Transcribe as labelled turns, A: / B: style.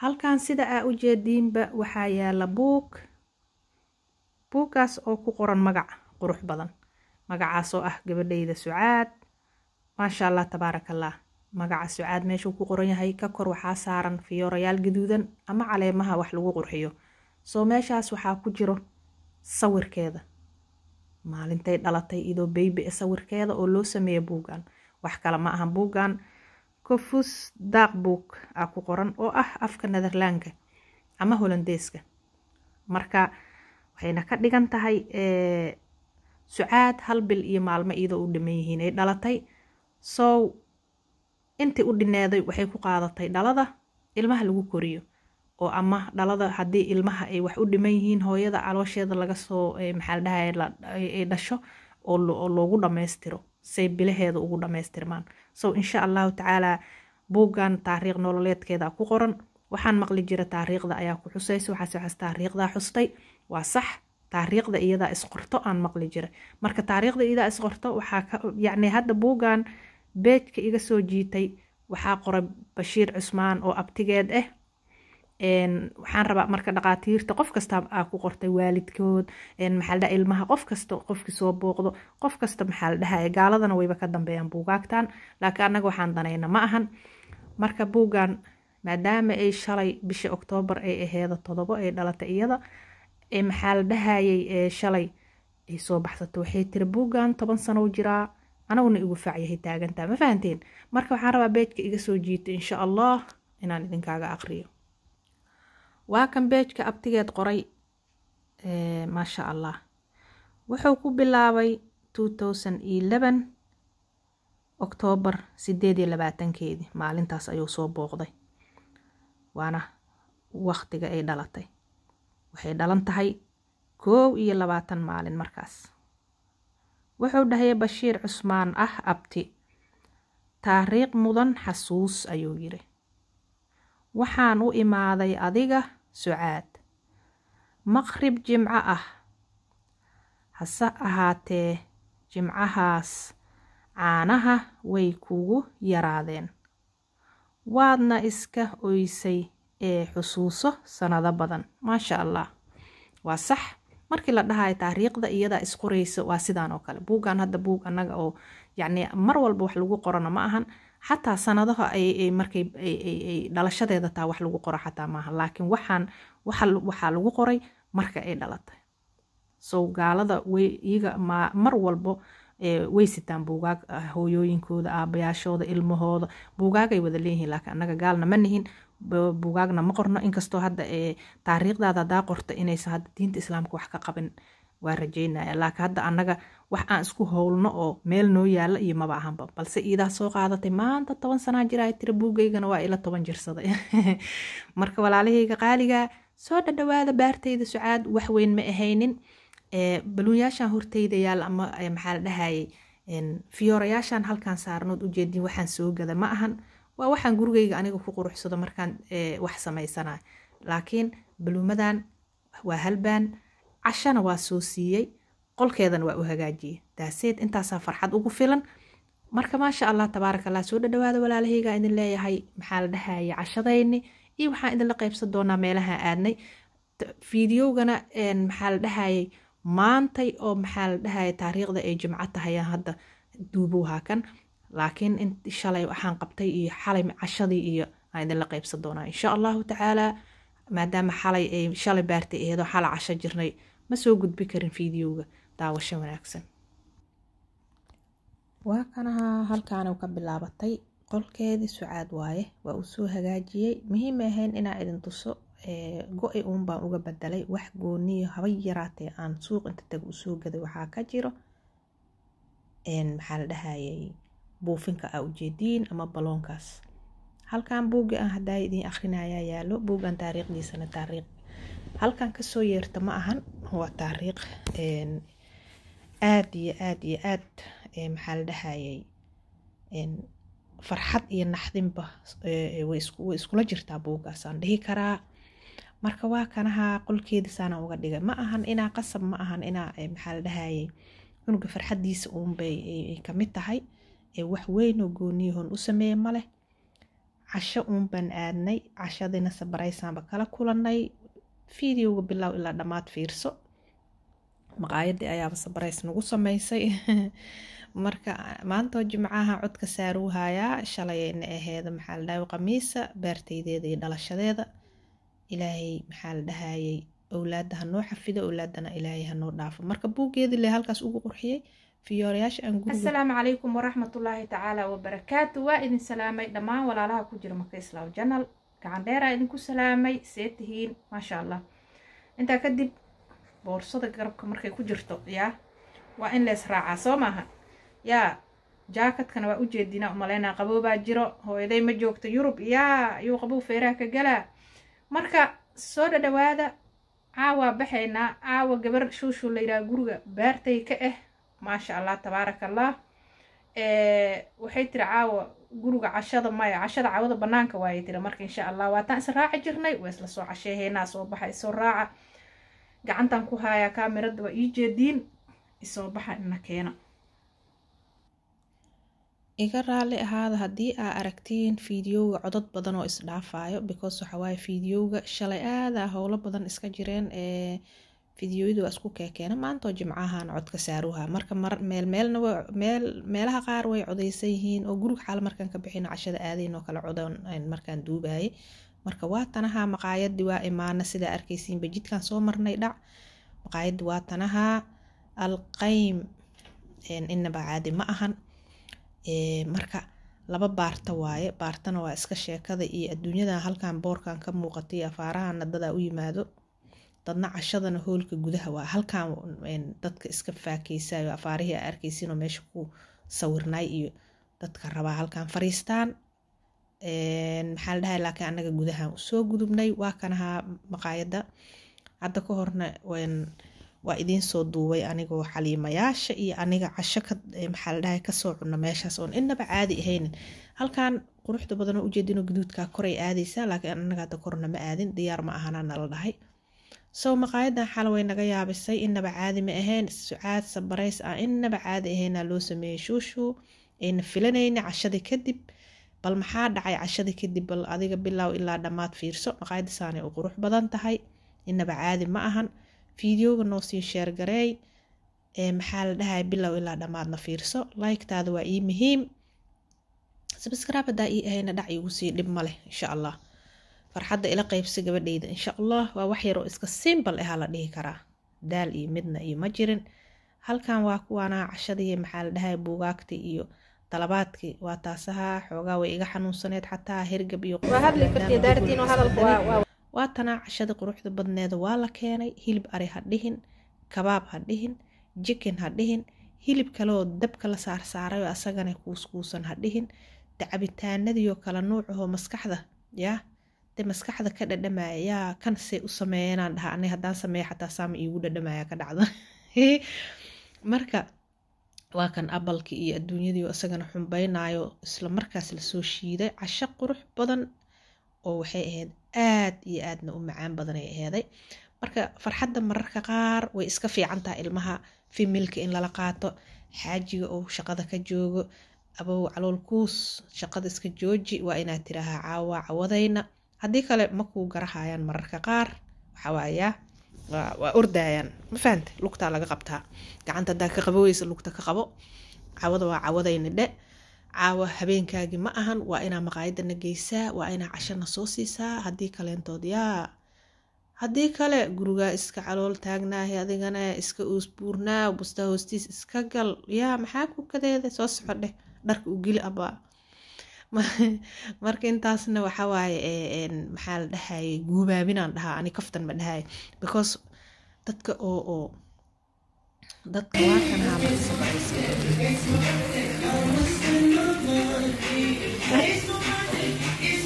A: halkan sida aa u jeediinba waxaa yaala buug buuggaas oo ku qoran magac qurux badan magacaas oo ah gabadhayda sucaad maasha allah tabaarakallah magaca sucaad meeshuu ku qoran yahay ka kor waxaa saaran fiyoorayaal gaduudan ama caleemaha wax lagu qurxiyo soo meeshaas waxaa ku jiro sawirkeeda maalintay dhalatay idoo beybi sawirkeeda oo loo sameeya buuggan wax kale ma ahan buuggan kofus daaq buug aa ku qoran oo ah afka netherlandka ama holandeeska marka waxayna ka dhigan tahay sucaad hal bil iyo maalmo iyadoo u dhiman yihiin ay dhalatay sow intii u dhineeday waxay ku qaadatay dhalada ilmaha lagu koriyo oo ama dhalada haddii ilmaha ay wax u dhiman yihiin hooyada caloosheeda laga soo maxaa la dhahay ay dhasho oo loogu dhammaystiro say bilaheeda ugu dhammaystirmaan so insha allahu tacaalaa buuggan taariikh nololeedkeeda ku qoran waxaan maqli jira taariikhda ayaa ku xusaysa waxaas waxaas taariikhdaa xustay waa sax taariikhda iyadaa isqorto aan maqli jira marka taariikhda iyadaa isqorto waxaa ka yacni hadda buuggan beejka iga soo jiitay waxaa qoray bashiir cusmaan oo abtigeed ah waxaan rabaa marka dhaqaatiirta qof kasta aa ku qortay waalidkood maxaa ladhaha ilmaha qof kasta qofkii soo booqdo qof kasta maxaa la dhahaya gaaladana wayba ka dambeeyaan buugaagtan laakiin annaga waxaan danayna ma ahan marka buuggan maadaama ay shalay bisha oktoobar ay aheeda todobo ay dhalatay iyada maxaa la dhahayay shalay ay soo baxsato waxay tiri buuggan toban sano jiraa anaguna igu faacyahay taagantaa ma fahanteen marka waxaan rabaa beejka iga soo jiito insha allah inaan idinkaaga aqriyo waa kan beejka abtigeed qoray maasha allah wuxuu ku bilaabay oktoobar sideed iyo labaatankeedii maalintaas ayuu soo booqday waana waktiga ay dhalatay waxay dhalan tahay koow iyo labaatan maalin markaas wuxuu dhahaya bashiir cusmaan ah abti taariikh mudan xasuus ayuu yiri waxaan u imaaday adiga sucaad maqrib jimco ah hase ahaatee jimcahaas caanaha way kugu yaraadeen waadna iska oysay ee xusuuso sanado badan maasha allah waa sax markii la dhahayo taariikhda iyadaa isqoraysa waa sidaan oo kale buuggan hadda buug annaga oo yacni mar walba wax lagu qorana ma ahan xataa sanadaha ay markay ay dhalashadeeda taa wax lagu qoro xataa maaha laakiin waxaan waxaa lagu qoray marka ay dhalatay sow gaalada way iyaga mar walbo way sitaan buugaag hooyooyinkooda aabayaashooda ilmahooda buugaagay wada leeyihiin laakiin annaga gaalna ma nihin buugaagna ma qorno inkastoo hadda taariikhdaada hadaa qorta inaysan hadda diinta islaamka wax ka qabin waa rajeynaya laakiin hadda annaga wax aan isku howlno oo meel noo yaala iyo maba ahanba balse iidaa soo qaadatay maanta toban sanaa jira ay tiri buugaygana waa ila toban jirsaday marka walaalahayga qaaliga soo dhadhawaada baartayda sucaad wax weyn ma ahaynin baluunyaashan hortayda yaal ama maxaa la dhahayay fiyoorayaashan halkaan saarnood ujeedin waxaan soo gada ma ahan waa waxaan gurigayga aniga ku quruxsado markaan wax samaysanayo laakiin baluumadan waa halbaan cashana waa soo siiyey qolkeedana waa u hagaajiyey daaseed intaasaa farxad ugu filan marka maasha allah tabaaraka allah soo dhadhawaada walaalahayga idin leeyahay maxaa la dhahayay cashadayni iyo waxaan idinla qaybsan doonaa meelaha aadnay fideogana maxaa la dhahayay maantay oo maxaa la dhahaya taariikhda ay jimco tahayaan hadda duubuuhaa kan laakiin in shalay waxaan qabtay iyo xalay cashadii iyo aan idinla qaybsan doonaa insha allahu tacaalaa maadaama xalay ay shalay baartay aheedoo xala casho jirnay ma soo gudbi karin fideoga daawasho wanaagsan waa kanaha halkaanu ka bilaabatay qolkeedii sucaad waaye waa uu soo hagaajiyey muhiima ahayn inaa idin tuso go-i uun baan uga bedelay wax gooniyo haba yaraatee aan suuq inta taga usoo gaday waxaa ka jiro maxaa la dhahayay buufinka aa ujeediin ama baloonkaas halkan buugga aan hadaa idiin akhrinayaa yaalo buuggan taariikhdiisana taariikh halkan kasoo yeerta ma ahan waa taariikh aad iyo aad iyo aad maxaa la dhahayay farxad iyo naxdinba way iskula jirtaa buuggaasaan dhihi karaa marka waa kanaha qolkeedisaana uga dhigay ma ahan inaa qasab ma ahan inaa maxaa la dhahayay cunuga farxadiisa uunbay kamid tahay wax weynoo gooniyahon u sameeye maleh casho uun baan aadnay cashadiina sabaraysaanba kala kulanay videoga bilow ilaa dhammaad fiirso maqaayadii ayaaba sabarays nagu sameysay marka maantoo jimcaha codka saaruu hayaa shalayna aheeda maxaa la dhahay qamiisa beertaydeeda iyo dhalashadeeda ilaahay maxaa la dhahayay owlaada hanoo xafido owlaadana ilaahay hanoo dhaafo marka buuggeedii le halkaas ugu qurxiyey fiyoorayaasha aan guriga
B: asalaamu calaykum waraxmatullaahi tacaala wabarakaatu waa idin salaamay dhammaan walaalaha ku jira marka islaam janal gacan dheeraa idinku salaamay see tihiin maasha allah intaa kadib boorsada garabka markay ku jirto yaa waa in lees raacaa soo maaha yaa jaakadkana waa ujeedinaa umaleynaa qaboobaa jiro hooyaday ma joogto yurub yaa ayuu qabow feeraha ka galaa marka soo dhadhawaada caawaa baxaynaa caawa gabar shuushuu la yidhaha guriga baartay ka ah maasha allah tabaaraka allah waxay tiri caawa guriga cashada maya cashada caawada banaanka waayay tiri marka insha allah waataan is raaci jirnay waa isla soo casheeheynaa soo baxa isoo raaca gacantan ku haayaa kaamirada waa ii jeediin isoo baxa ina keena
A: iga raali ahaada haddii aa aragtiin fiidiyowga codod badan oo isdhaafayo because waxawaaye fiidiyowga shalay aadaa howlo badan iska jireen ee fideoyadu waa isku keekeena maantoo jimcahan codka saaruha marka meelmeelna meel meelaha qaar way codeysan yihiin oo guriga xaal markaan ka bixin cashada aadayn oo kale codan markaan duubayay marka waa tanaha maqaayadii waa imaana sidaa arkaysiinba jidkan soo marnay dhac maqaayadii waa tanaha alqaym inaba caadi ma ahan marka laba baarta waaye baartana waa iska sheekada iyo adduunyada halkan boorkan ka muuqatay afaarahana dadaa u yimaado dadna cashadana hoolka gudaha waa halkan dadka iska faakeysayo afaarihii a arkeysiinoo meesha ku sawirnay iyo dadka rabaa halkan fariistaan maxaa la dhahay laakiin anaga gudahan usoo gudubnay waa kanahaa maqaayada hadda ka horna waa idiin soo duubay anigoo xaliimayaasha iyo aniga casho ka maxaa la dhahay kasoo cunno meeshaas oon inaba caadi ahaynin halkan quruxda badanoo ujeedinoo gaduudkaa koray aadaysaa laakiin anaga hadda korna ma aadin diyaar ma ahana nala dhahay sow maqaayadan xal way naga yaabisay inaba caadi ma ahayn sucaad sabarays ah inaba caadi ahaynaa loo sameeyey shuushuu ayna filanayna cashadii kadib bal maxaa dhacay cashadii kadib bal adiga bilow ilaa dhammaad fiirso maqaayada saanay u qurux badan tahay inaba caadi ma ahan fideoga noo sii sheergareey maxaa la dhahay bilow ilaa dhammaadna fiirso liketaada waa ii muhiim sabscribe hadaa ii ahayna dhac iigu sii dhib ma leh insha allah farxadda ila qeybsi gabadheyda insha allah waa wax yar oo iska simbal ahaa la dhihi karaa daal iyo midna iyo ma jirin halkan waa kuwaana cashadii maxaa la dhahay buugaagtii iyo dalabaadkii waa taasaha xoogaa way iga xanuunsaneed xataa hergab iyo waa tanaa cashadii quruxda badneeda waa la keenay hilib ari ha dhihin kabaab ha dhihin jikin ha dhihin hilib kaleoo dabka la saarsaarayo asagana kuuskuusan ha dhihin dacabitaanadiioo kala nuucahoo maskaxda yaa de maskaxda ka dhadhamaya yaa kan say u sameeyanaan dhaha ani haddaan sameeya xataa saama iigu dhadhamaya ka dhacda marka waa kan abalkii iyo adduunyadii isagana xumbaynayo isla markaas lasoo shiiday casho qurux badan oo waxay ahayd aad iyo aadna u macaan badanay aheeday marka farxadda mararka qaar way iska fiican tahay ilmaha fimilka in lala qaato xaajiga oo shaqada ka joogo abow calool kuus shaqada iska jooji waa inaad tiraahaa caawa cawadayna haddii kale makuu garahayaan mararka qaar waxawaayaa waa ordayaan ma fahante lugtaa laga qabtaa gacanta hadaa ka qaboweysa lugta ka qabo cawada waa cawadayna dhe caawa habeenkaagii ma ahan waa inaa maqaayadana geysaa waa inaa cashana soo siisaa haddii kaleentood yaa haddii kale gurigaa iska calool taagnaahay adigana iska uusbuurnaa bustaa hoostiis iska gal yaa maxaa ku kadeeda soo soco dheh dharka u geli abaa marka intaasna waxawaaye maxaa la dhahayay guubaabinaan dhahaa ani kaftan ma dhahay because dadka oo oo dadka waa kanahaa marka